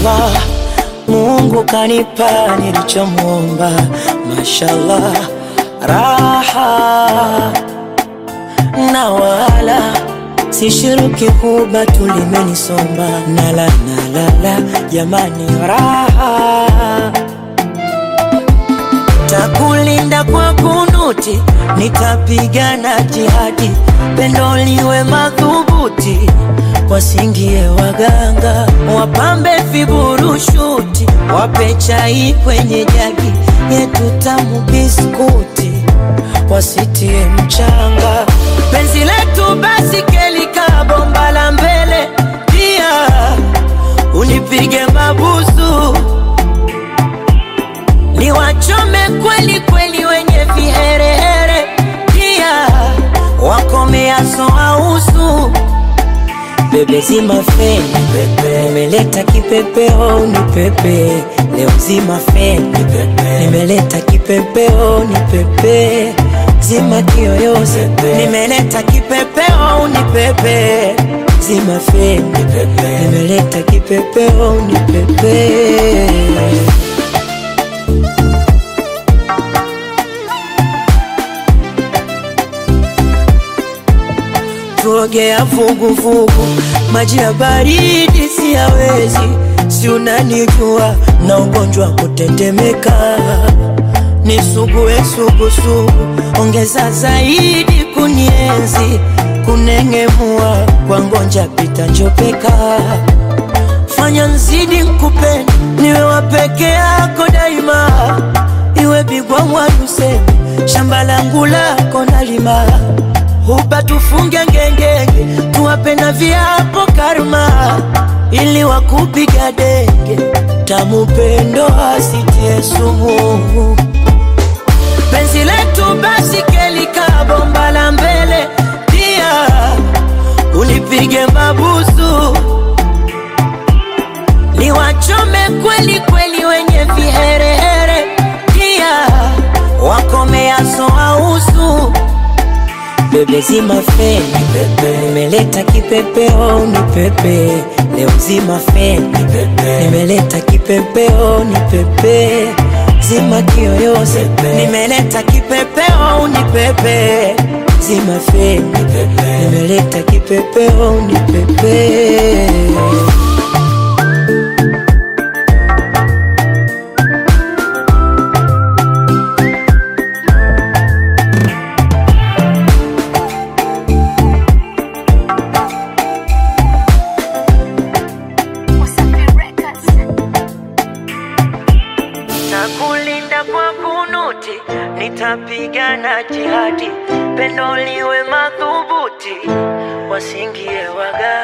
Mashallah, Mungu kanipa nilichomwomba. Mashallah, raha na wala sishiruki kuba tulimenisomba nala nalala jamani, raha takulinda kwa kunuti, nitapigana jihadi, pendo liwe madhubuti, wasingie waganga, wapambe viburushuti, wape chai kwenye jagi yetu tamu biskuti, wasitie mchanga, penzi letu basi kelika bomba la mbele, pia unipige mabusu niwachome kweli kweli wenye viherehere, pia wakomeaso ausu bebe zima feni pepe, nimeleta kipepeo ni pepe leo zima feni pepe, nimeleta kipepeo ni pepe zima kiyoyozi nimeleta kipepeo ni pepe zima feni pepe, nimeleta kipepeo ni pepe tuogea vuguvugu, maji ya baridi siyawezi, si unanijua na ugonjwa kutetemeka, nisugue sugusugu, ongeza zaidi kunienzi, kunengemua kwa ngonja pita njopeka, fanya nzidi nkupende, niwe wa peke yako daima, iwe bigwa mwaruseme, shamba langu lako nalima hupa tufunge ngengenge, tuwape na viapo karma, ili wakupiga denge, tamu pendo asitie sumu. Penzi letu basi kelika bomba la mbele, pia unipige mabusu, niwachome kweli kweli wenye viherehere, pia wakomeaso ausu bebe zima feni pepe, nimeleta kipepeo ni pepe leo zima feni pepe, nimeleta kipepeo ni pepe zima kiyoyozi nimeleta kipepeo ni pepe zima feni pepe, nimeleta kipepeo ni pepe Nakulinda kwa kunuti, nitapigana jihadi, pendo liwe madhubuti, wasingie waga